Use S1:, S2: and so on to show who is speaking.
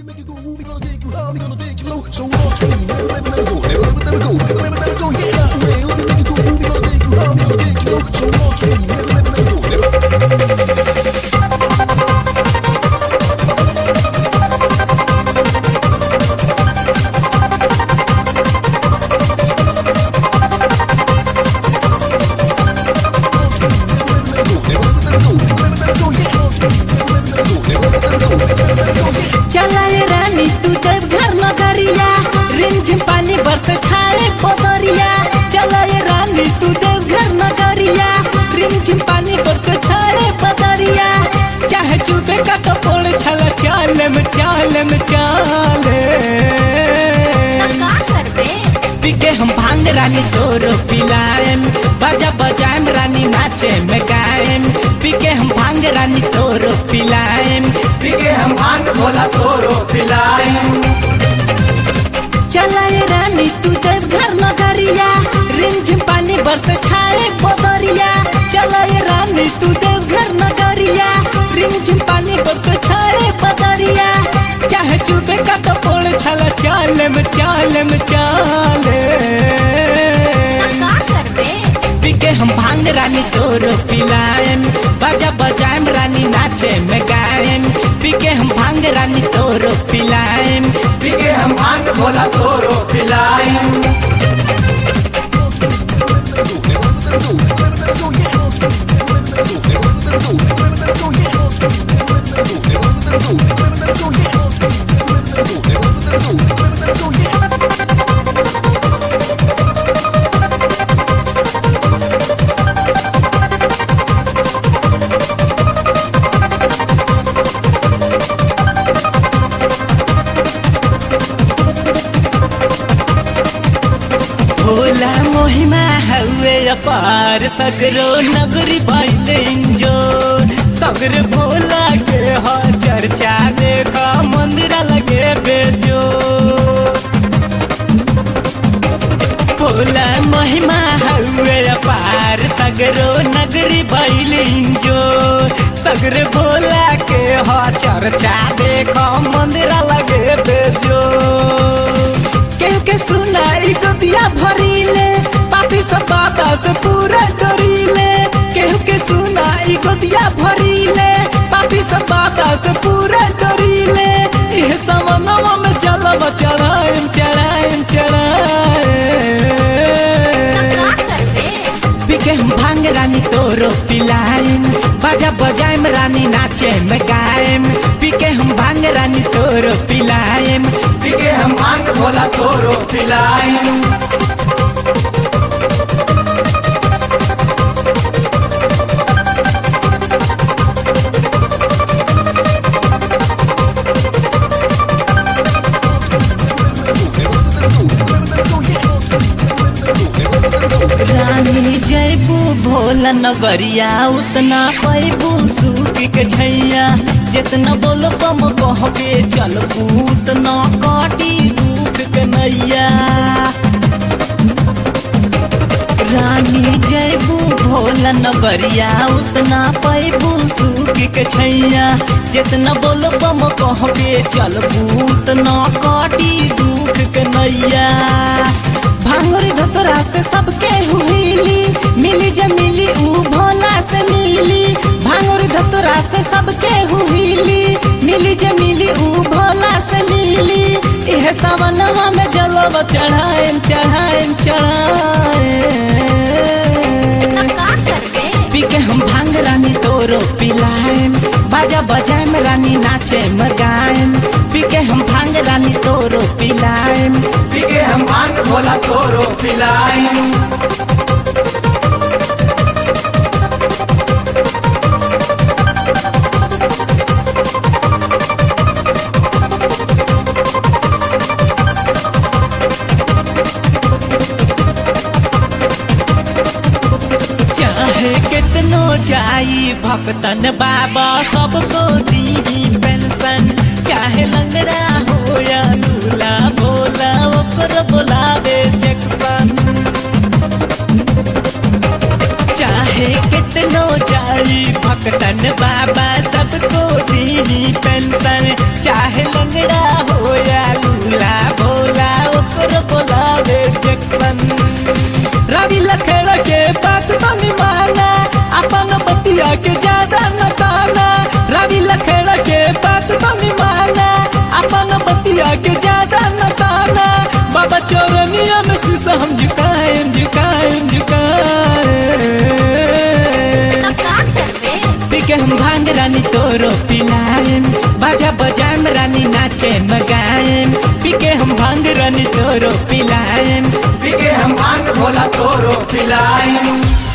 S1: make you go, we gonna take you high, we gonna take you low. So walk with me, never, never, never go, never, never, never go, never, never, never go. Yeah, way, let me make you go, we gonna take you high, we gonna take you low. So walk with me, never, never, never go, never.
S2: चलाए रानी तू जब घर नगरिया रिमझिम पानी बरस छाए पोदरिया चलाए रानी तू जब घर नगरिया रिमझिम पानी बरस छाए पोदरिया चाहे चुबे का टपोल छला चाले में चाले में चाले
S3: का करबे
S2: पीके हम भांग रानी तोरो पिलाएम बजा बजाएम रानी नाचे में गाएम पीके हम भांग रानी तोरो पिलाएम
S4: पीके हम भांग भोला तोरो पिलाएं
S2: चलाए रानी तू जब घर नगरिया रिमझिम पानी बरस छाए पोदरिया चलाए रानी तू जब घर नगरिया रिमझिम पानी बरस छाए पोदरिया चाहे चुबे का टपोल छला चाले में चाले में चाले
S3: का करबे
S2: पीके हम भांग रानी तोरो पिलाएम बजा बजाएम रानी नाचे में गाएम पीके हम भांग रानी तोरो पिलाएम
S4: पीके हम भांग भोला तोरो पिलाएं
S2: भोला मोहिमा हवे अपार सगरो नगरी बाइले इंजो सगर भोला के ह चर्चा देखा मंदिर लगे बेजो भोला महिमा हवे अपार सगरो नगरी बाइले इंजो सगर भोला के ह चर्चा देखा मंदिर लगे बेजो केहू के सुनाई गोदिया भरीले पापी सब बाता से पूरा डरीले केहू के सुनाई गोदिया भरीले पापी सब बाता से पूरा डरीले इह समनवा में चलब चढ़ाएम चढ़ाएम चढ़ाएम
S3: का करबे
S2: पीके हम भांग रानी तोरो पिलाएम बजा बजाएम रानी नाचे में गाएम पीके हम भांग रानी तोरो पिलाएम
S4: पीके हम भांग भोला तोरो पिलाएं
S2: रानी जयबू भोला नगरिया उतना पैबू सूख के छैया जितना बोलो कम कहबे चलबू उतना काटी दुख के नैया रानी जयबू भोला नगरिया उतना पैबू सूख के छैया जितना बोलो कम कहबे चलबू उतना काटी दुख के नैया भांगुरी धतुरा से सबके हुईली मिली जे मिली ऊ भोला से मिली भांगुरी धतुरा से सबके हुईली मिली जे मिली ऊ भोला से मिली इह सवनवा में जलब चढ़ाएम चढ़ाएम चढ़ाएम
S3: का करबे
S2: पीके हम भांग रानी तोरो पिलाएम बाजा बजाएम रानी नाचे में गाएम पीके हम भांग रानी तोरो पिलाएम
S4: पीके हम भांग भोला तोरो पिलाएं
S2: चाहे कितनो जाई भक्तन बाबा सबको दी पेंशन चाहे लंगड़ा हो या लूला भोला ओकर बोलावे जैक्सन चाहे कितनो जाई भक्तन बाबा सबको दी पेंशन चाहे लंगड़ा के हम भांग रानी तोरो पिलाएम बाजा बजाएम रानी नाचे मगाएम पी के हम भांग रानी तोरो पिलाएम
S4: पीके हम भांग भोला तोरो पिलाएम